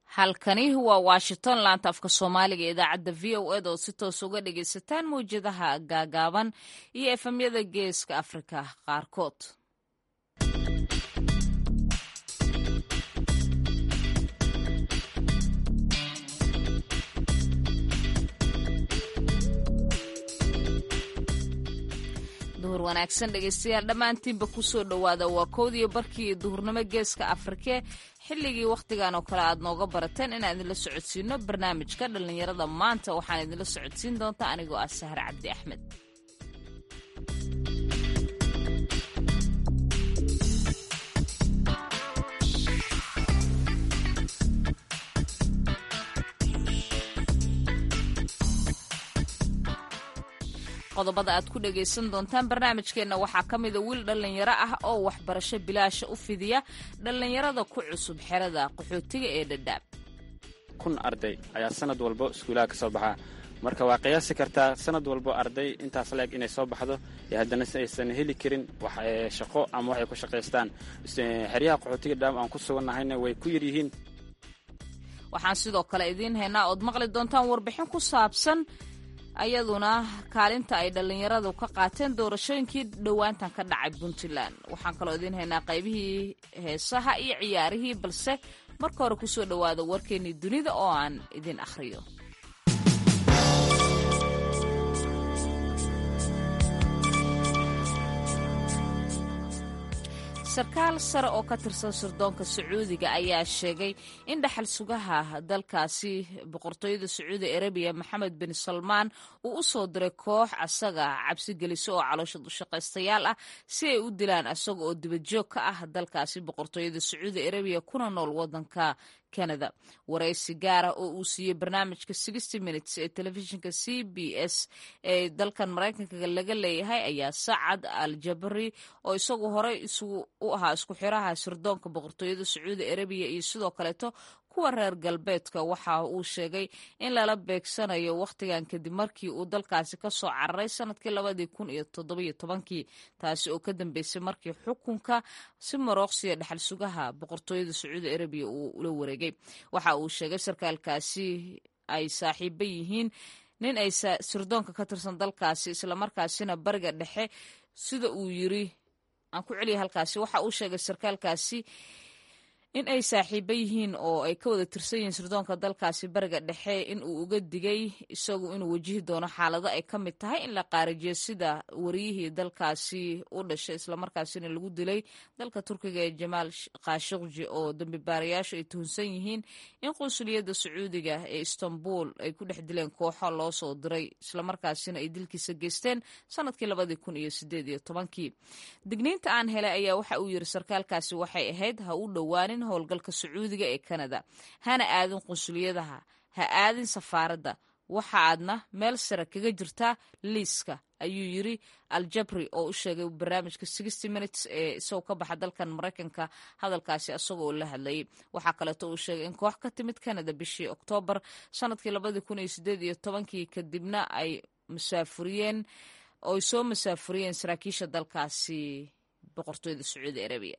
halkani waa washington laanta afka soomaaliga ee idaacadda v o ed oo si toos uga dhagaysataan mawjadaha gaagaaban iyo efemyada geeska afrika qaarkood duhur wanaagsan dhegaystayaal dhammaantiinba kusoo dhowaada waa kowdiyo barkii duhurnimo geeska afrike xilligii wakhtigan oo kale aad nooga barateen inaan idinla socodsiino barnaamijka dhallinyarada maanta waxaan idinla socodsiin doontaa anigoo ah sahre cabdi axmed qodobada aad ku dhagaysan doontaan barnaamijkeenna waxaa ka mida wiil dhallinyaro ah oo waxbarasho bilaasha u fidiya dhallinyarada ku cusub xerada qaxootiga ee dhadhaab kun arday ayaa sanad walbo iskuulaha ka soo baxaa marka waa qiyaasi kartaa sanad walbo arday intaas leeg inay soo baxdo ee haddana aysan heli karin shaqo ama waxay ku shaqaystaan xeryaha qaxootiga dhadhaab aan ku sugannahayna way ku yaryihiin waxaan sidoo kale idiin haynaa ood maqli doontaan warbixin ku saabsan ayaduna kaalinta ay dhallinyaradu ka qaateen doorashooyinkii dhowaantan ka dhacay puntland waxaan kaloo idiin haynaa qaybihii heesaha iyo ciyaarihii balse marka hore kusoo dhowaada warkeennii dunida oo aan idin akhriyo sarkaal sare oo ka tirsan sirdoonka sacuudiga ayaa sheegay in dhaxal sugaha dalkaasi boqortooyada sacuudi arabiya maxamed bin salmaan uu u soo diray koox asaga cabsi geliso oo caloosha dushaqaystayaal ah si ay u dilaan asaga oo dibadjoog ka ah dalkaasi boqortooyada sacuudi arabiya kuna nool wadanka canada waraysi gaara oo uu siiyey barnaamijka sixty minutes ee telefishinka c b s ee dalkan maraykanka laga leeyahay ayaa sacad al jabari oo isagu horey isugu u ahaa isku xiraha sirdoonka boqortooyada sacuudi arabiya iyo sidoo kaleeto kuwa reer galbeedka waxa uu sheegay in lala beegsanayo wakhtigan kadib markii uu dalkaasi ka soo cararay sanadkii labadii kun iyo toddobiyo tobankii taasi oo ka dambeysay markii xukunka si marooqsiya dhexal sugaha boqortooyada sacuudi arabiya uu ula wareegay waxa uu sheegay sarkaalkaasi ay saaxiibo yihiin nin ay sirdoonka ka tirsan dalkaasi islamarkaasina bariga dhexe sida uu yiri aan ku celiya halkaasi waxa uu sheegay sarkaalkaasi in ay saaxiibo yihiin oo ay ka wada tirsan yihiin sirdoonka dalkaasi bariga dhexe in uu uga digay isagu inuu wajihi doono xaalado ay ka mid tahay in la qaarijiyo sida wariyihii dalkaasi u dhashay islamarkaasina lagu dilay dalka turkiga ee jamaal khashikji oo dambibaarayaashu ay tuhunsan yihiin in qunsuliyadda sacuudiga ee istanbul ay ku dhex dileen kooxo loo soo diray islamarkaasina ay dilkiisa geysteen sanadkii labadii kun iyo sideed iyo tobankii digniinta aan helay ayaa waxa uu yiri sarkaalkaasi waxay ahayd ha u dhowaanin howlgalka sacuudiga ee kanada hana aadin qunsuliyadaha ha aadin safaaradda waxa aadna meel sare kaga jirtaa liiska ayuu yiri aljabri oo u sheegay barnaamijka sixty minutes ee isagoo ka baxa dalkan maraykanka hadalkaasi isagoo la hadlayay waxaa kaleeto uu sheegay in koox ka timid canada bishii oktoobar sanadkii labadii kun iyo sideed iyo tobankii kadibna ay masaafuriyeen oo ay soo masaafuriyeen saraakiisha dalkaasi boqortooyada sacuudi arabiya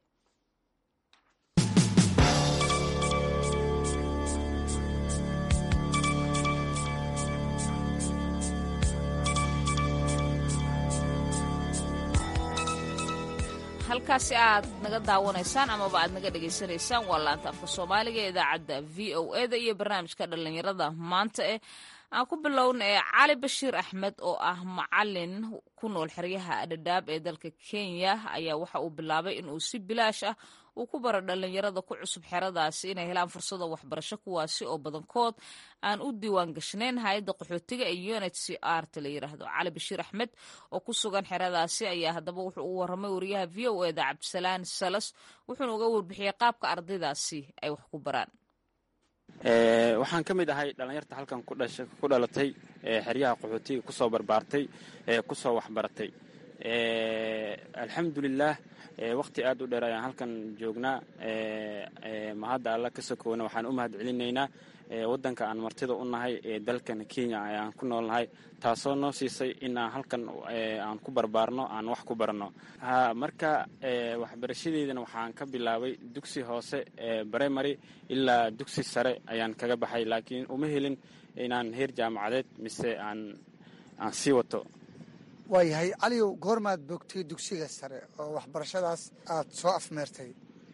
halkaasi aad naga daawanaysaan amaba aad naga dhegaysanaysaan waa laanta afka soomaaliga ee idaacadda v o eda iyo barnaamijka dhallinyarada maanta eh aan ku bilowna ee cali bashiir axmed oo ah macalin ku nool xeryaha dhadhaab ee dalka kenya ayaa waxa uu bilaabay inuu si bilaash ah uu ku baro dhallinyarada ku cusub xeradaasi inay helaan fursada waxbarasho kuwaasi oo badankood aan u diiwaan gashnayn hay-adda qaxootiga ee unit c r ta la yiraahdo cali bashiir axmed oo ku sugan xeradaasi ayaa haddaba wuxuu u waramay wariyaha v o eda cabdisalaan salas wuxuuna uga warbixiyey qaabka ardaydaasi ay wax ku baraan waxaan ka mid ahay dhallinyarta halkan ku dhalatay xeryaha qaxootiga kusoo barbaartay kusoo waxbaratay alxamdulilah waqti aad u dheer ayaan halkan joognaa mahadda alla ka sokoona waxaan u mahad celinaynaa waddanka aan martida u nahay ee dalkan kenya ayaan ku noolnahay taasoo noo siisay in aan halkan aan ku barbaarno aan wax ku barno marka waxbarashadeydana waxaan ka bilaabay dugsi hoose primary ilaa dugsi sare ayaan kaga baxay laakiin uma helin inaan heer jaamacadeed mise aan aan sii wato waayahay caliyow goormaad bogtay dugsiga sare oo waxbarashadaas aad soo afmeertay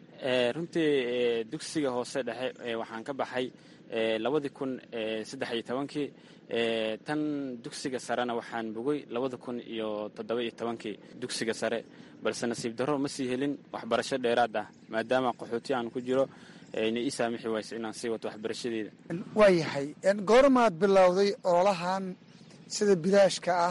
runtii dugsiga hoose dhexe waxaan ka baxay labadii kun saddex iyo tobankii tan dugsiga sarena waxaan bogay labada kun iyo toddoba iyo tobankii dugsiga sare balse nasiib darro ma sii helin waxbarasho dheeraad ah maadaama qaxooti aan ku jiro ayna ii saamixi wayso inaan sii wato waxbarashadeeda waayahay goormaad bilowday ololahan sida bilaashka ah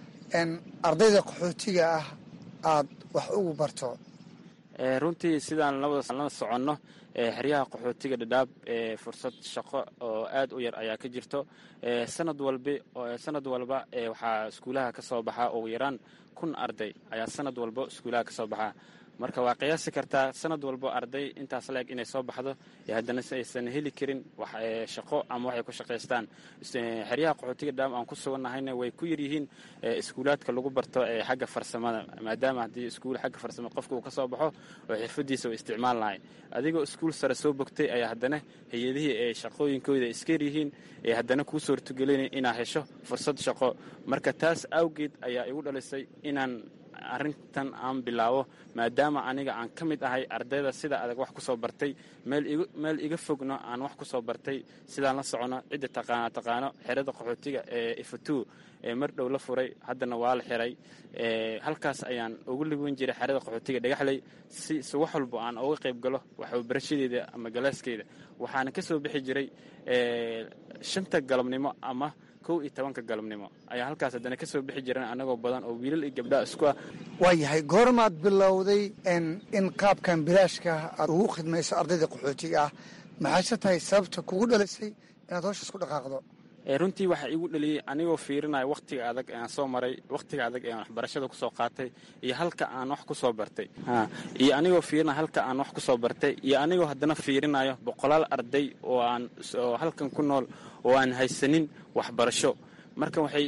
ardayda qaxootiga ah aad wax ugu barto runtii sidaan la soconno xeryaha qaxootiga dhadhaab fursad shaqo oo aad u yar ayaa ka jirto sanad walba sanad walba waxaa iskuulaha ka soo baxaa ugu yaraan kun arday ayaa sanad walba iskuulaha ka soo baxaa marka waa qiyaasi kartaa sanad walbo arday intaas leeg inay soo baxdo haddana aysan heli karin shaqo ama waxay ku shaqaystaan xeryaha qaxootiga dhaam aan ku sugannahayna way ku yaryihiin iskuulaadka lagu barto xagga farsamada maadaama haddii iskuul xagga farsamada qofka uu ka soo baxo oo xirfadiisa uu isticmaal lahay adigoo iskuul sare soo bogtay ayaa haddana hay-adihii ee shaqooyinkooda iska yaryihiin ee haddana kuu suurtagelinay inaad hesho fursad shaqo marka taas awgeed ayaa igu dhalisay inaan arrintan aan bilaabo maadaama aniga aan ka mid ahay ardayda sida adag wax ku soo bartay meel iga fogno aan wax ku soo bartay sidaan la socono cidda taqaana taqaano xerada qaxootiga ee ifatu ee mar dhow la furay haddana waa la xiray halkaas ayaan ugu liban jiray xerada qaxootiga dhagaxley si si wax walbo aan uga qayb galo waxbarashadeeda ama galaaskeeda waxaana ka soo bixi jiray shanta galabnimo ama kow iyo tobanka galabnimo ayaa halkaas haddana ka soo bixi jiran anagoo badan oo wiilal iyo gabdhaa isku ah waayahay goormaad bilowday in qaabkan bilaashka aad ugu khidmayso ardayda qaxootiga ah maxayse tahay sababta kugu dhalisay inaad howshaas ku dhaqaaqdo runtii waxaa igu dhaliyey anigoo fiirinaya wakhtiga adag aan soo maray wakhtiga adag ee aan waxbarashada kusoo qaatay iyo halka aan wax kusoo bartay iyo anigoo fiirinaya halka aan wax kusoo bartay iyo anigoo haddana fiirinayo boqolaal arday oo aan oo halkan ku nool oo aan haysanin waxbarasho marka waxay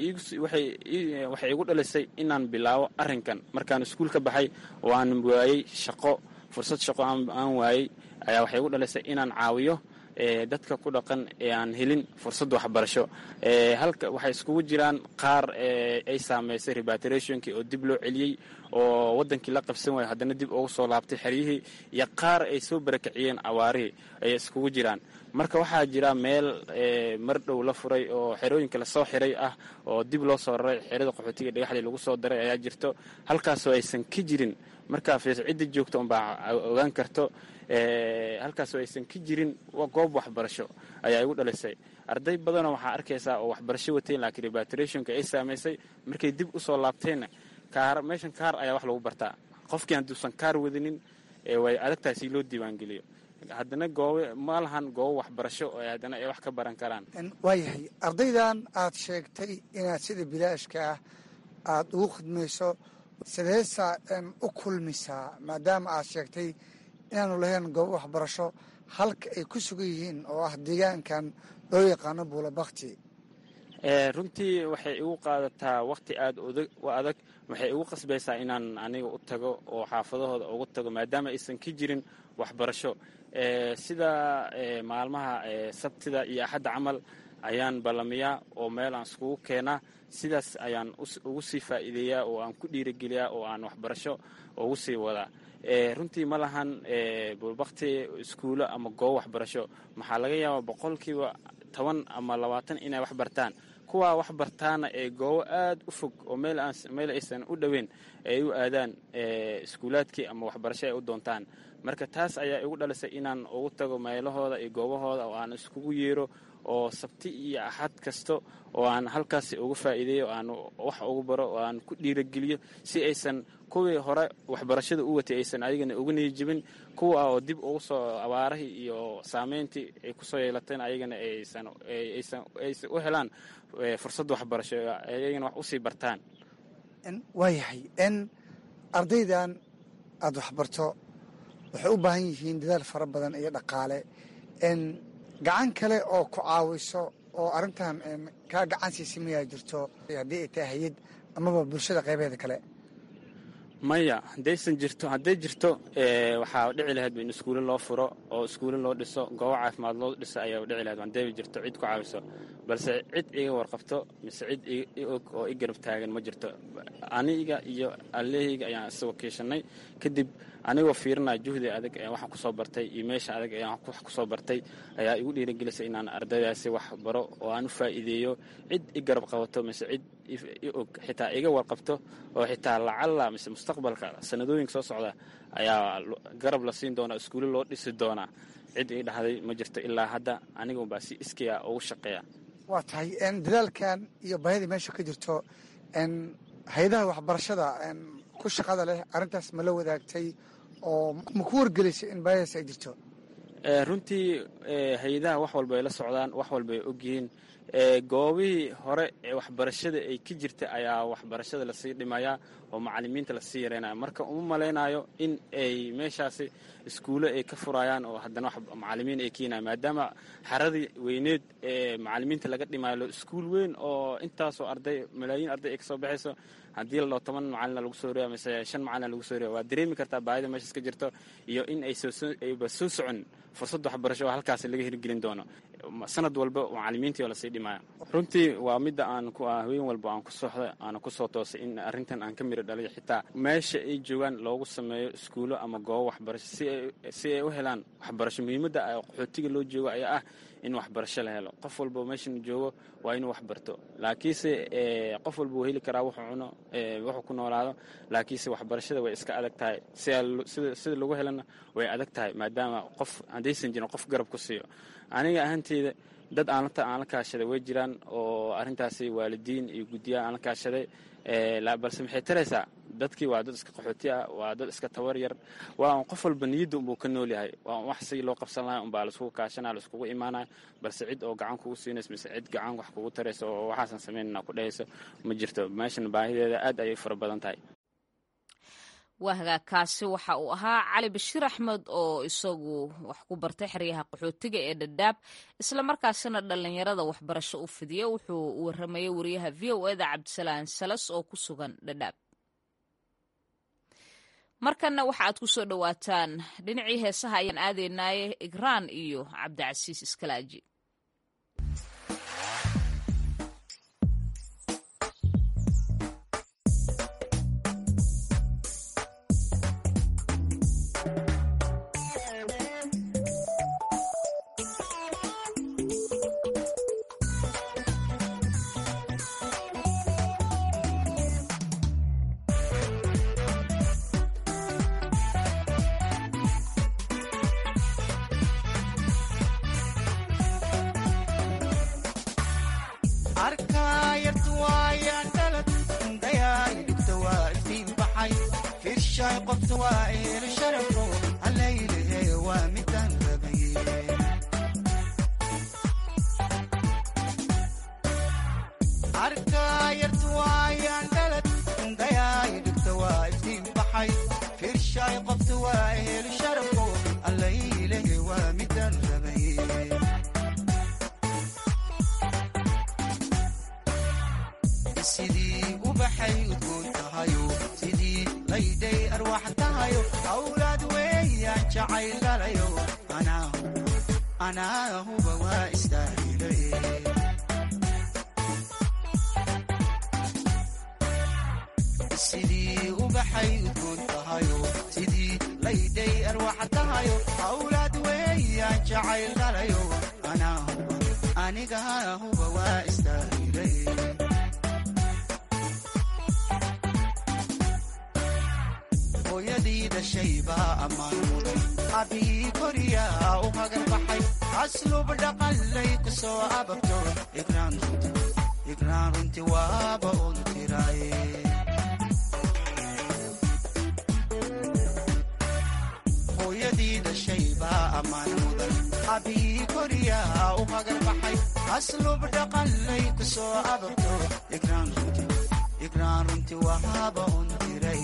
igu dhalisay inaan bilaabo arrinkan markaan iskuul ka baxay oo aan waayey shaqo fursad shaqo aan waayey ayaa waxay igu dhalisay inaan caawiyo dadka ku dhaqan ee aan helin fursad waxbarasho halka waxay iskugu jiraan qaar ay saamaysay repatriationkii oo dib loo celiyey oo wadankii la qabsan waaya haddana dib ugu soo laabtay xeryihii iyo qaar ay soo barakiciyeen awaarihii ayay iskugu jiraan marka waxaa jira meel mar dhow la furay oo xerooyinka lasoo xiray ah oo dib loo soo raray xerada qaxootiga dhagaxdii lagu soo daray ayaa jirto halkaasoo aysan ka jirin markaa fiis cidda joogta unbaa ogaan karto halkaasoo aysan ka jirin goob waxbarasho ayaa igu dhalisay arday badanoo waxaa arkaysaa oo waxbarasho wateen laakiin repatriationka ay saamaysay markay dib usoo laabteenna kaar meeshan kaar ayaa wax lagu bartaa qofkii hadduusan kaar wadinin way adagtahay si loo diiwaangeliyo haddana goobe ma lahan goobo waxbarasho oo haddana ay wax ka baran karaan waayahay ardaydan aad sheegtay inaad sida bilaashka ah aada ugu khidmayso sideesaa u kulmisaa maadaama aad sheegtay inaanu lahayn goobo waxbarasho halka ay ku sugan yihiin oo ah deegaankan loo yaqaano buulabakti runtii waxay igu qaadataa wakhti aada u adag waxay igu qasbaysaa inaan aniga u tago oo xaafadahooda ugu tago maadaama aysan ka jirin waxbarasho sida maalmaha sabtida iyo axadda camal ayaan ballamiyaa oo meel aan iskugu keenaa sidaas ayaan ugu sii faa'iideeyaa oo aan ku dhiirigeliyaa oo aan waxbarasho ugu sii wadaa runtii ma lahan buulbakti iskuulo ama goobo waxbarasho maxaa laga yaabaa boqolkiiba toban ama labaatan inay wax bartaan kuwaa wax bartaana ee goobo aad u fog oo meel aysan u dhoweyn ay u aadaan iskuulaadkii ama waxbarasho ay u doontaan marka taas ayaa igu dhalisay inaan ugu tago meelahooda iyo goobahooda oo aan iskugu yeero oo sabti iyo axad kasto oo aan halkaas uga faa'iideeyo oo aan wax ugu baro oo aan ku dhiirageliyo si aysan kuwii hore waxbarashada u watay aysan ayagana uga niyijibin kuwa oo dib ugu soo abaarahii iyo saameyntii ay kusoo yeelateen ayagana aysan u helaan fursad waxbarasho ayagana wax usii bartaan waayahay n ardaydan aada waxbarto waxay u baahan yihiin dadaal fara badan iyo dhaqaale n gacan kale oo ku caawiso oo arrintan kaa gacan siisa mayaa jirto haddii ay tahay hay-ad amaba bulshada qaybeeda kale maya haddaysan jirto hadday jirto waxaa dhici lahayd in iskuulle loo furo oo iskuulle loo dhiso goobo caafimaad loo dhiso ayaa dhici lahayd hadday jirto cid ku caawiso balse cid iga warqabto mise cid i og oo i garab taagan ma jirto aniga iyo allehayga ayaan isagoo kiishanay kadib anigoo fiirinaya juhdi adag ee waxaan kusoo bartay iyo meesha adag ee wax kusoo bartay ayaa igu dhiirigelisay inaan ardaydaasi wax baro oo aan u faa'iideeyo cid i garab qabato mise cid i og xitaa iga warqabto oo xitaa lacalla mise mustaqbalka sanadooyinka soo socda ayaa garab la siin doonaa iskuulle loo dhisi doonaa cid ii dhahday ma jirto ilaa hadda aniga unbaa si iskaya ugu shaqeeya waa tahay dadaalkan iyo baahidii meesha ka jirto hay-adaha waxbarashada ku shaqada leh arrintaas ma la wadaagtay oo ma ku wargelisay in baahidaas ay jirto runtii hay-adaha wax walba ay la socdaan wax walba ay ogyihiin goobihii hore ee waxbarashada ay ka jirta ayaa waxbarashada lasii dhimayaa oo macalimiinta lasii yareynaya marka uma malaynayo in ay meeshaasi iskuulle ay ka furayaan oo haddana macalimiin ay keenayan maadaama xaradii weyneed ee macalimiinta laga dhimayo iskuul weyn oo intaasoo arday malaayiin arday ay kasoo baxayso haddii la dhao toban macalina lagu soo reeya mise shan macalina lagu soo reeya waa dareemi kartaa baahida meeshaas ka jirto iyo in ayba soo socon fursad waxbarasho oo halkaas laga hirgelin doono sanad walba macalimiintii oo lasii dhimaya runtii waa midda aan haween walba aan ku sooxda aana ku soo toosay in arrintan aan ka miro dhaliyo xitaa meesha ay joogaan loogu sameeyo iskuulo ama goobo waxbarasho si ay u helaan waxbarasho muhiimadda qaxootiga loo joogo ayaa ah in waxbarasho la helo qof walba meeshan joogo waa inuu waxbarto laakiinse qof walba wuu heli karaa wuxuu cuno wuxuu ku noolaado laakiinse waxbarashada way iska adag tahay sida lagu helana way adag tahay maadaama qof haddaysan jirin qof garab ku siiyo aniga ahanteyda dad aanlata aan la kaashaday way jiraan oo arrintaasi waalidiin iyo guddiyaha aan la kaashaday balse maxay taraysaa dadkii waa dad iska qaxooti ah waa dad iska tabar yar waa qof walba niyadda unbuu ka nool yahay waa wax sigii loo qabsan lahay unbaa laiskugu kaashanaya laiskugu imaanaya balse cid oo gacan kugu siinayso mise cid gacan wax kugu tarayso oo waxaasan samaynana ku dhehayso ma jirto meeshan baahideeda aad ayay fara badan tahay waa hagaagkaasi waxa uu ahaa cali bashiir axmed oo isagu wax ku bartay xeryaha qaxootiga ee dhadhaab islamarkaasina dhallinyarada waxbarasho u fidiya wuxuu waramayay wariyaha v o eda cabdisalaan salas oo ku sugan dhadhaab markanna waxa aad ku soo dhowaataan dhinacii heesaha ayaan aadaynaaye igraan iyo cabdicasiis iskalaaji igraan runtii wahaaba un diray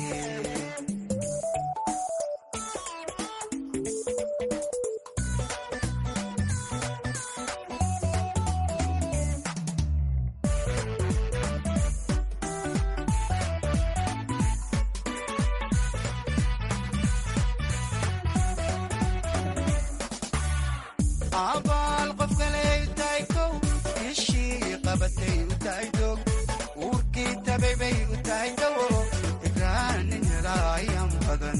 abaal qof kaley tahay kow ishii qabatay u tahay dog uurkii tabay bay u tahay dawo igraanin helaayan badan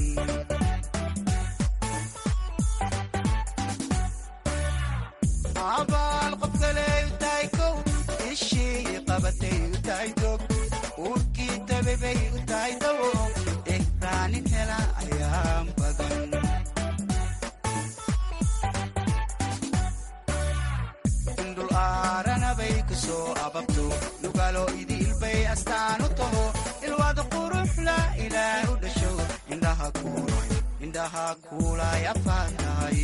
abaal qof kaley u tahay kow ishii qabatay u tahay dog uurkii tabay bay u tahay dawo igraanin helaayan badan indhul aaranabay ku soo ababto lugaalo idiilbay astaan u taho ilwaad quruxla ilaah u dhasho indhaha kuulay indhaha kuulay afaan tahay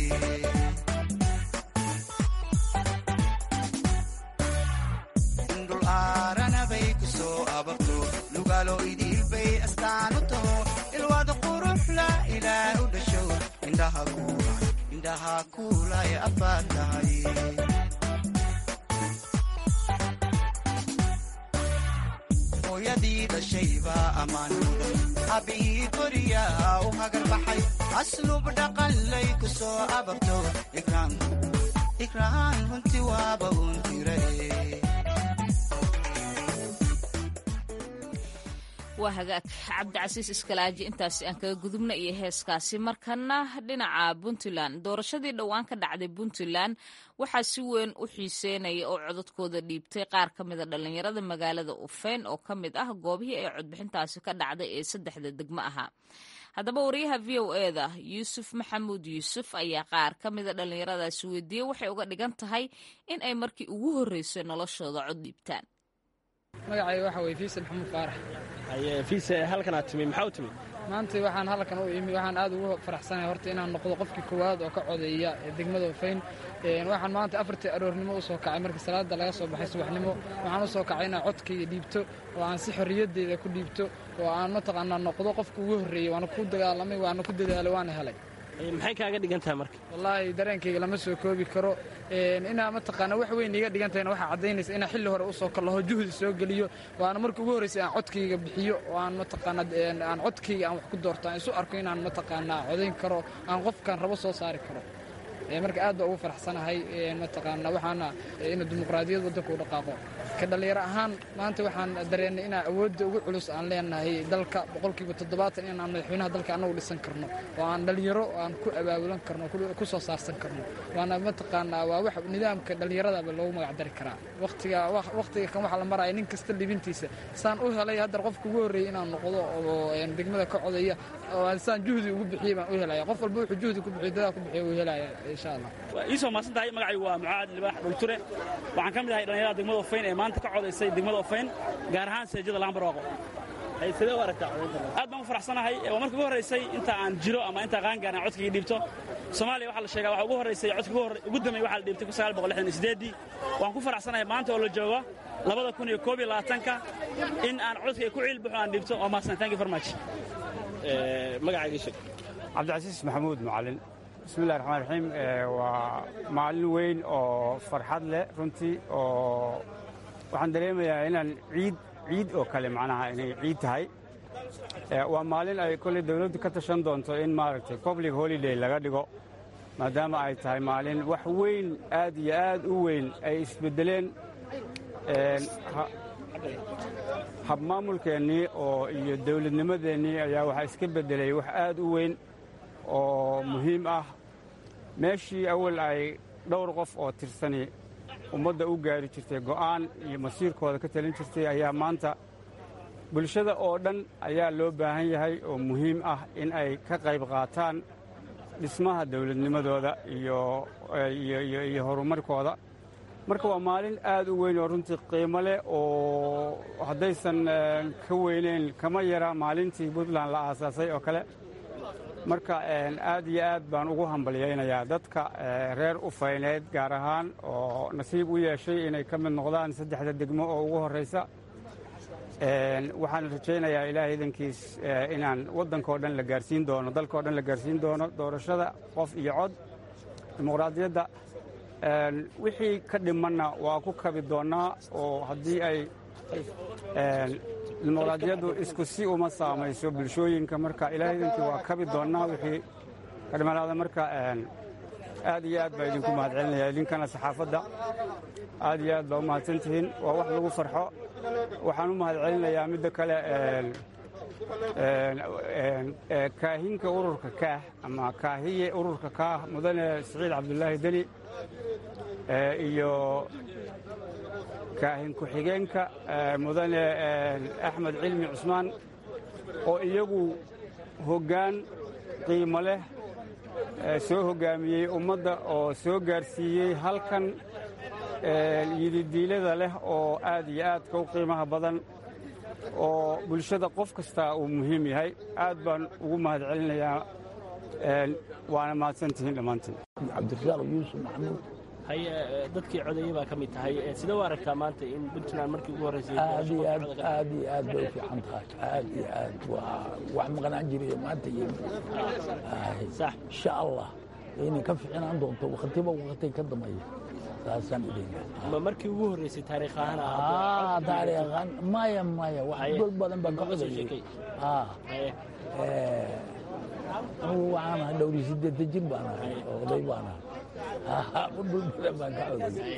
indhul aaranabay ku soo ababto lugaalo idiilbay astaan u taho ilwaad quruxla ilaah u dhasho indhaha kuulay indhaha kuulay afaan tahay hooyadii dhashaybaa ammaan mudan abbihii koriyaa u hagar baxay aslub dhaqanlay ku soo ababto igraan runtii waaba un diray waa hagaag cabdicasiis iskalaaji intaasi aan kaga gudubna iyo heeskaasi markana dhinaca puntland doorashadii dhowaan ka dhacday puntland waxaa si weyn u xiiseynaya oo codadkooda dhiibtay qaar ka mida dhallinyarada magaalada ufeyn oo ka mid ah goobihii ay codbixintaasi ka dhacday ee saddexda degmo ahaa haddaba wariyaha v o eda yuusuf maxamuud yuusuf ayaa qaar ka mida dhallinyaradaasi weydiiyey waxay uga dhigan tahay in ay markii ugu horreysay noloshooda cod dhiibtaan magacayga waxa weye fiise maxamuud faarax fiise halkanaad timi maxaa u timi maanta waxaan halkan u imi waxaan aad ugu faraxsanahay horta inaan noqdo qofkii koowaad oo ka codeeya degmada ufayn waxaan maanta afartii aroornimo u soo kacay markii salaada laga soo baxay subaxnimo waxaan u soo kacay inaan codkayga dhiibto oo aan si xorriyaddeeda ku dhiibto oo aan mataqaanaa noqdo qofka ugu horreeyey waana ku dagaalamay waana ku dadaalay waana helay maxay kaaga dhigan tahay marka wallaahi dareenkayga lama soo koobi karo inaa mataqaana wax weyn iga dhigan tahayna waxaa caddaynaysa inaa xilli hore usoo kallaho juhdi soo geliyo oo aan marka ugu horraysay aan codkayga bixiyo oo aan mataqaana aan codkayga aan wax ku doorto aan isu arko inaan mataqaanaa codayn karo aan qofkan rabo soo saari karo marka aad baa ugu faraxsanahay mataqaana waxaana ina dimuqraadiyad waddanka u dhaqaaqo ka dhallinyaro ahaan maanta waxaan dareennay inaa awoodda ugu culus aan leenahay dalka boqolkiiba toddobaatan inaan madaxweynaha dalka annagu dhisan karno oo aan dhallinyaro aan ku abaabulan karno ku soo saarsan karno waana mataqaanaa waa wax nidaamka dhallinyaradaba loogu magacdari karaa waqtiga waqtiga kan waxaa la maraya nin kasta libintiisa saan u helay haddar qofka ugu horreeyey inaan noqdo oo degmada ka codaya oo saan juhdi ugu bixiyey baan u helaya qof walba wuxuu juhdi ku bixiyo dadaa ku bixiyo uu helaya iisoo maasan tahay magacaygu waa mucaad libaax dhulture waxaan ka mid ahay dhallinyarada degmada ofayn ee maanta ka codaysay degmada ofayn gaar ahaan seejada laambarwaaqo aad baan u faraxsanahay waa markii ugu horraysay inta aan jiro ama intaa qaangaar aan codkayga dhiibto soomaaliya waxaa la sheegaa waxa ugu horraysay codkii ugu dambeey waxaa la dhiibtay kun sagaal boqol lixdan iyo siddeeddii waan ku faraxsanahay maanta oo la joogo labada kun iyo koob iyo labaatanka in aan codkayga ku ciilbaxo aan dhiibto waa mahadsan thank you very much magacayga sheeg cabdicasiis maxamuud macalin bismillahi raxmaan raxiim waa maalin weyn oo farxad leh runtii oo waxaan dareemayaa inaan ciid ciid oo kale macnaha inay ciid tahay waa maalin ay kolley dawladdu ka tashan doonto in maaragtay public holiday laga dhigo maadaama ay tahay maalin wax weyn aad iyo aad u weyn ay isbeddeleen habmaamulkeennii oo iyo dawladnimadeennii ayaa waxaa iska beddelay wax aad u weyn oo muhiim ah meeshii awal ay dhowr qof oo tirsani ummadda u gaari jirtay go'aan iyo masiirkooda ka talin jirtay ayaa maanta bulshada oo dhan ayaa loo baahan yahay oo muhiim ah in ay ka qayb qaataan dhismaha dawladnimadooda iyo horumarkooda marka waa maalin aad u weyn oo runtii qiimo leh oo haddaysan ka weyneyn kama yara maalintii puntland la aasaasay oo kale marka aad iyo aad baan ugu hambalyaynayaa dadka reer ufayneed gaar ahaan oo nasiib u yeeshay inay ka mid noqdaan saddexda degmo oo ugu horraysa waxaan rajaynayaa ilaahay idankiis inaan waddankao dhan la gaarsiin doono dalkao dhan la gaarsiin doono doorashada qof iyo cod dimuqraadiyadda wixii ka dhimanna waa ku kabi doonnaa oo haddii ay dimuqraadiyaddu isku si uma saamayso bulshooyinka marka ilaahay idankii waa kabi doonnaa wixii ka dhimanaada marka aad iyo aad baa idinku mahadcelinaya idinkana saxaafadda aad iyo aad baa u mahadsan tihiin waa wax lagu farxo waxaan u mahadcelinayaa midda kale kaahinka ururka kaah ama kaahiye ururka kaah mudane siciid cabdulaahi deni iyo kaahin ku-xigeenka mudane axmed cilmi cusmaan oo iyagu hoggaan qiimo leh soo hoggaamiyey ummadda oo soo gaarsiiyey halkan yididiilada leh oo aad iyo aadka u qiimaha badan oo bulshada qof kastaa uu muhiim yahay aad baan ugu mahad celinayaa waana mahadsantihiin dhammaantiin cabdirasaaq yuusuf maxamuud haye dadkii codeeye baa ka mid tahay sidee u aragtaa maanta in puntland markii ugu horreysay aad iyo aad aad iyo aad bay u fiican tahay aad iyo aad waa wax maqnaan jirayo maanta iyo sax insha allah inay ka fiicnaan doonto waktiba wakti ka dambeeya saasaan idinka ma markii ugu horreysay taariikh ahaan ah taariikhan maya maya wax dad badan baan ka codayay ah waxaan ahay dhowri sideetan jir baan ahay oday baan ahay dhul badan baan ka codayay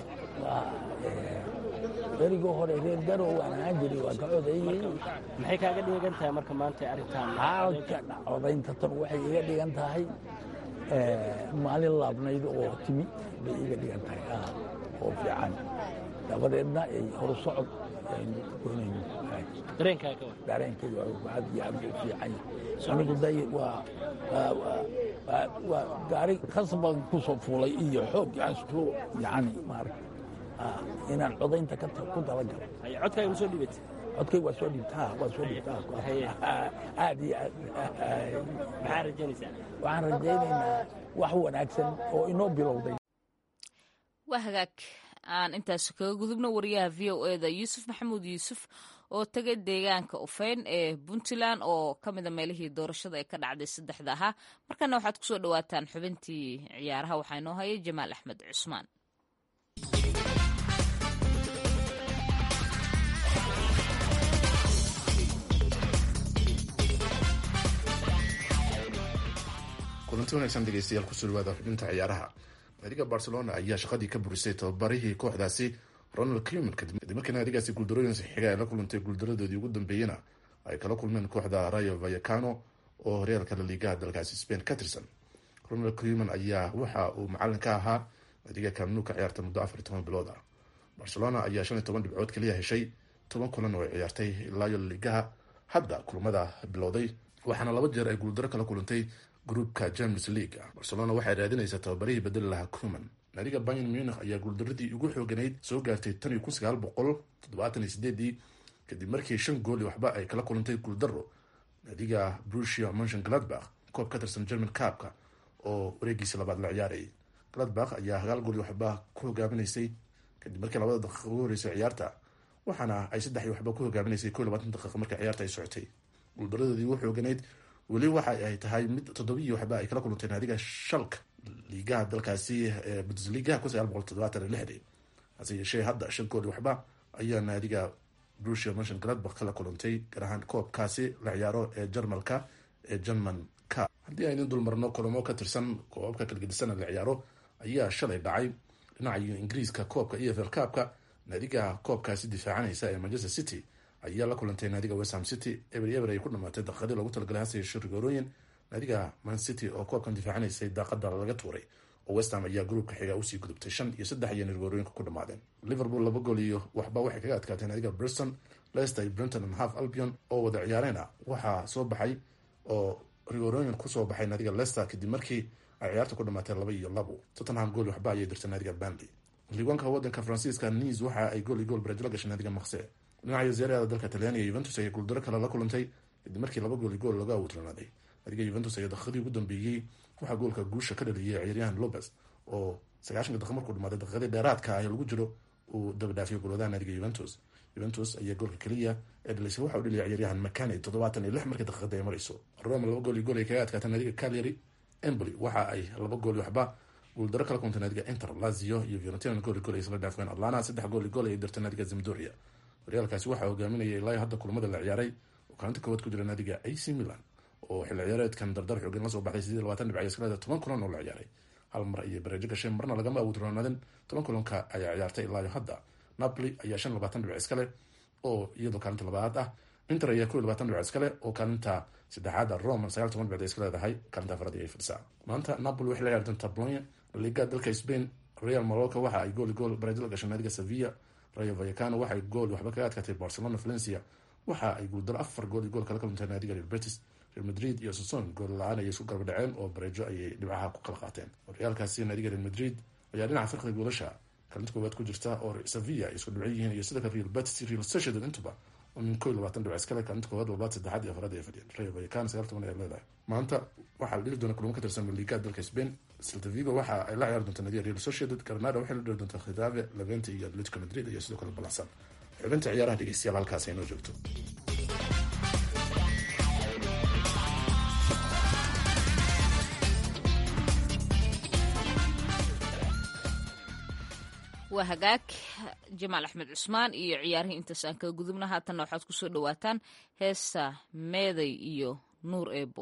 berigii hore reer garow waan ahaan jiray waan ka codayey maxay kaaga dhigan tahay marka maanta arrintan codaynta tan waxay iga dhigan tahay maalin laabnayd oo timi bay iga dhigan tahay oo fiican dabadeedna ay horu socod aynu doonayno dareenkaaga dareenkayga aad iyo aad u fiican anigu day waa waa gaari khasban ku soo fuulay iyo xoog aansku yani maarata inaan codaynta ku talagalo codkaaga ma soo dhibatay codkay waa soo dhibtaa waa soo dhibtaa aad iyo aad maxaa rajaynaysaa waxaan rajaynaynaa wax wanaagsan oo inoo bilowday waa hagaag aan intaas kaga gudubno wariyaha v o e da yuusuf maxamuud yuusuf oo tegay deegaanka ufeyn ee puntland oo ka mida meelihii doorashada ee ka dhacday saddexda ahaa markana waxaad kusoo dhawaataan xubintii ciyaaraha waxaa inoo hayay jamaal axmed cusmaan kulanti wanaagsan dhegeystayaal kusoo dhawaada xubinta ciyaaraha naadiga barcelona ayaa shaqadii ka burisay tababarihii kooxdaasi ronald cleman kadib markii naadigaasi guuldarooyin xiga ay la kulantay guuldaradoodii ugu dambeeyena ay kala kulmeen kooxda rayo vayacano oo horyaalka laliigaha dalkaasi spain ka tirsan ronald cleman ayaa waxa uu macalin ka ahaa naadiga kamnu ka ciyaarta muddo afar iyo toban bilood ah barcelona ayaa shan iyo toban dhibcood kaliya heshay toban kulan oo ay ciyaartay ilaayo laliigaha hadda kulmada bilowday waxaana laba jeer ay guuldaro kala kulantay gruupka james league barcelona waxay raadinaysaa tababarihii bedeli lahaa cuman naadiga bayan munich ayaa guuldaradii ugu xooganayd soo gaartay tan iyo kun sagaal boqol toddobaatan iyo sideedii kadib markii shan gool iyo waxba ay kala kulantay guuldaro naadiga brusia monshon gladbach koob ka tirsan german caabka oo wareegiisa labaad la ciyaarayay gladbach ayaa hagaal gool iyo waxba ku hogaaminaysay kadib markii labada daqiiqa ugu horeysay ciyaarta waxaana ay saddex iyo waxba ku hogaaminaysay ko iyo labaatan daqiiqa markii ciyaarta ay socotay guuldaradoodii ugu xooganayd weli waxa ay tahay mid toddobiyi waxba ay kala kulantay naadiga shalka liigaha dalkaasi bundesligaha kun sagaal boqol toddobaatan iyo lixdii hase yeeshee hadda shan gool iyo waxba ayaa naadiga brusia monshon gladbach kala kulantay gaar ahaan koobkaasi la ciyaaro ee jarmalka ee german ka haddii aynu dulmarno kulamo ka tirsan koobabka kalgedisana la ciyaaro ayaa shalay dhacay dhinaca ingiriiska koobka e f l kaabka naadiga koobkaasi difaacanaysa ee manchester city ayaa la kulantay naadiga westham city eber eber ay ku dhamaatay daqiiqadii loogu talagalay hase yeeshee rigoorooyin naadiga man city oo koobkan difaacanaysay daaqada laga tuuray oo westham ayaa gruubka xiga usii gudubtay shan iyo saddex ayayna rigoorooyinka ku dhamaadeen liverpool laba gool iyo waxba waxay kaga adkaatay naadiga briston leicester iyo brenton and half albion oo wada ciyaareena waxaa soo baxay oo rigoorooyin kusoo baxay naadiga leicester kadib markii ay ciyaarta ku dhamaatay laba iyo labo tottenham gool waxba ayay dirtay naadiga banley liigaanka wadanka faransiiska niis waxa ay gool iyo gool baraj la gashay naadiga makse dhinaca zeerada dalka talyaaniga yuventus ayay guuldaro kale la kulantay kadib markii laba gool iyo gool laga awutlanaaday naadiga yuventus ayaa daqiiqadii ugu dambeeyey waxaa goolka guusha ka dhaliyay ciyaaryahan lopez oo sagaashanka daqiiq markuu dhamaaday daqiiqadii dheeraadka ah ee lagu jiro uu dabadhaafiyay gooladaha naadiga yuventus juventus ayaa goolka keliya ee dhalisay waxa u dhaliyay ciyaaryahan makani toddobaatan iyo lix markii daqiiqada ay marayso roma laba gool iyo gool ay kaga adkaatay naadiga calyary emboli waxa ay laba gool iyo waxba guuldaro kala kuntay naadiga inter lazio iyo fiorentina gool iyo gool ay isla dhaafeen atlana saddex gool iyo gool ay dirtay naadiga zamdoria horyaalkaasi waxaa hogaaminayay ilaa hadda kulamada la ciyaaray oo kaalinta koowaad ku jira naadiga ac milan oo xilli ciyaareedkan dardar xoogan la soo baxday sidii labaatan dhibc iskaleeda toban kulan oo la ciyaaray hal mar ayay bareejo gashay marna lagama awood roonaaden toban kulanka ayaa ciyaartay ilaayo hadda napoli ayaa shan labaatan dhibc iskale oo iyadoo kaalinta labaad ah inter ayaa kow iyo labaatan dhibc iskale oo kaalinta saddexaad ah roma sagaal toban dhibcd iska leedahay kaalinta afraad ayay fadhisaa maanta napoli waxay la ciyaari doontaa bolonya liga dalka spain real maloka waxa ay gool gool bareejo la gashay naadiga sevilla rayo vallecano waxay gool waxba kaga adkaatay barcelona valencia waxa ay guuldaro afar gool iyo gool kala kaluntay naadiga real betis real madrid iyo soson gool la-aan ayay isku garba dhaceen oo bareejo ayay dhibcaha ku kala qaateen horyaalkaasi naadiga real madrid ayaa dhinaca firqiga goolasha kaalinta koowaad ku jirta oo sevilla ay isku dhibco yihiin iyo sidoo kale real betis real sociedad intuba oo min koo iyo labaatan dhibc iskale kaalinta koowaad labaad saddexaad iyo afraad ay fadhiyeen rayo vallecano sagaal toban ay leedahay maanta waxaa la dhili doona kulamo ka tirsan liga dalka spain celta vigo waxa ay la ciyaari doontaa naadiga real sociedad granada waxay la dhili doontaa khitabe levente iyo atletico madrid iyo sidoo kale balansan xubinta ciyaaraha dhegeystayaal halkaas ay noo joogto waa hagaag jamaal axmed cusmaan iyo ciyaarihii intaas aan kaga gudubna haatanna waxaad kusoo dhawaataan heesta meeday iyo nuur eebo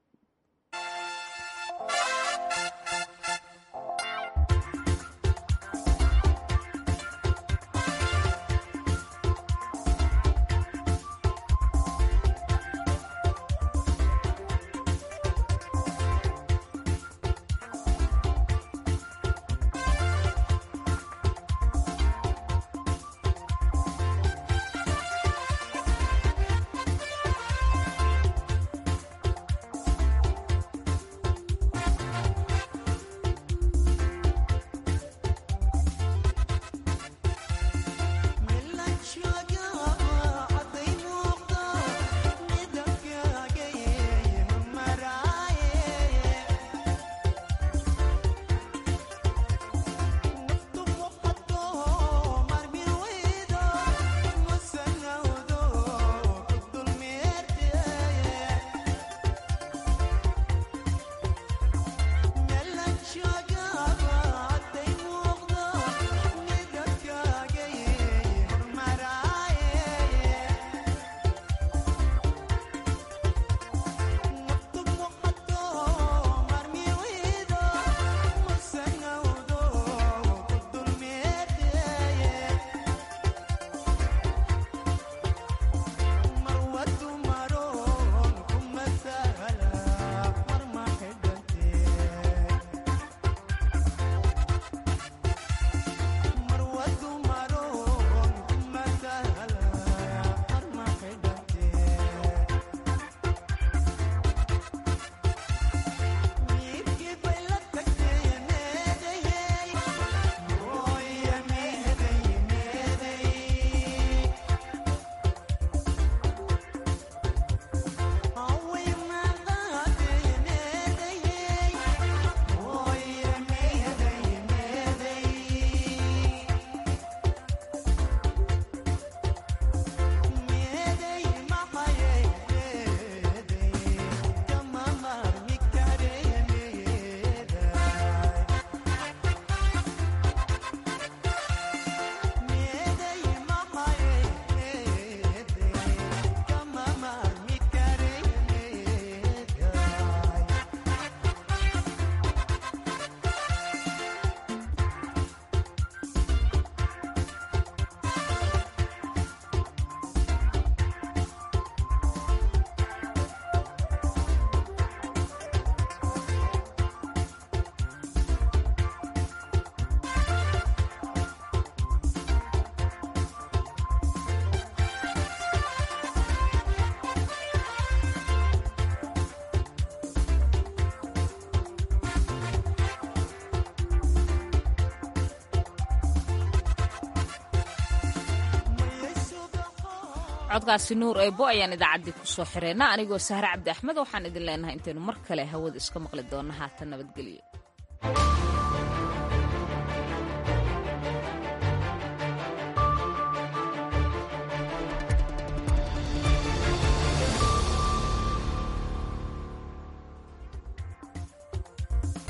codkaasi nuur eebo ayaan idaacaddii kusoo xireyna anigoo sahre cabdi axmed waxaan idin leenahay intaynu mar kale hawada iska maqli doonna haatan nabadgelyo